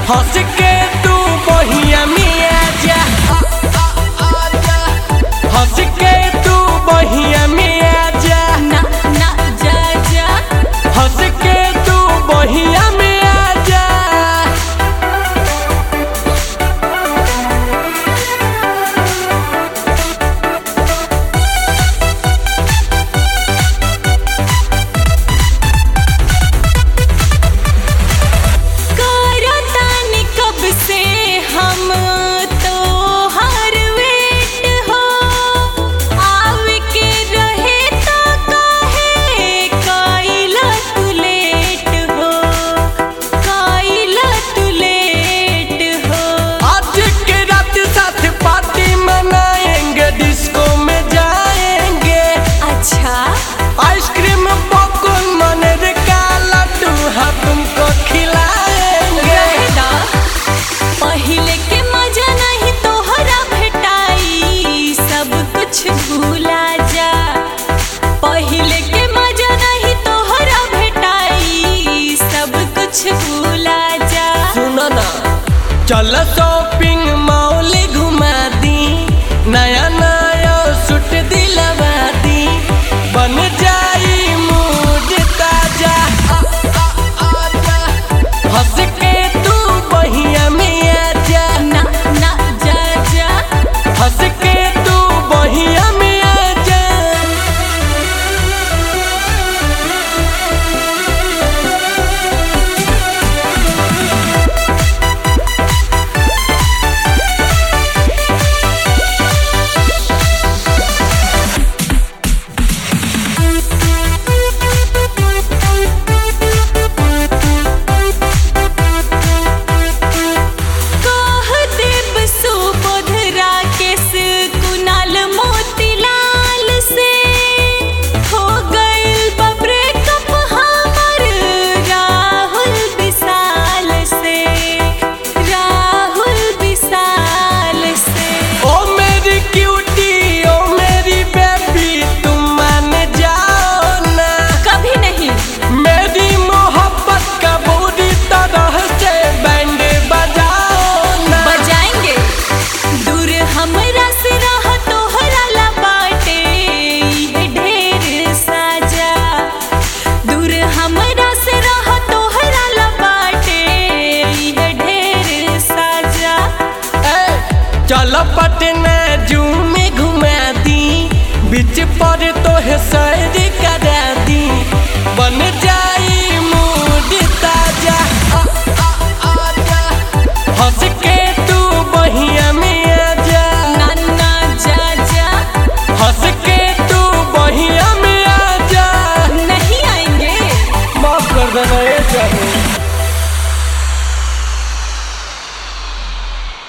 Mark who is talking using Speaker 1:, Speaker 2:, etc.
Speaker 1: हंस के तू बहिया में आजा हंस के तू बहिया में आजा
Speaker 2: ना ना जा जा
Speaker 1: हंस के तू बहिया में आजा
Speaker 2: करतानी कब से हम तो हर वेट हो आवे के रहे तो काहे काइला तू लेट हो काइला तू लेट हो
Speaker 1: आज के रात साथ पार्टी मनाएंगे डिस्को में जाएंगे
Speaker 2: अच्छा
Speaker 1: आइसक्रीम पॉपकॉर्न मनेर का लड्डू हम तुमको खिलाएंगे
Speaker 2: रहदा पहिले के मजा नहीं तोहरा भेटाई सब कुछ भूला जा पहिले के मजा नहीं तोहरा भेटाई सब कुछ भूला जा
Speaker 1: सुनो ना चल शॉपिंग मॉल घुमा दी नया नया सूट दिलवा दी बन जाई मूड ताजा हंस के तू बहिया में आजा
Speaker 2: ना ना जा जा
Speaker 1: हंस के तू बहिया में आजा
Speaker 2: कह देव सुबोध राकेश कुणाल मोतीलाल से हो गइल बा ब्रेकअप हमर राहुल विशाल से राहुल विशाल से
Speaker 1: ओ मेरी क्यूटी ओ मेरी बेबी तुम मान जाओ ना
Speaker 2: कभी नहीं
Speaker 1: मेरी मोहब्बत का पूरी तरह से बैंड बजाओ ना
Speaker 2: बजाएंगे दूर हमरा से रह तोहरा ला बाटे ये ढेर साजा दूर हमरा से रह तोहरा ला बाटे ये ढेर साजा
Speaker 1: ए, चलो पटना जू में घुमा दी बीच पर तो है सैर करा दी बन जाए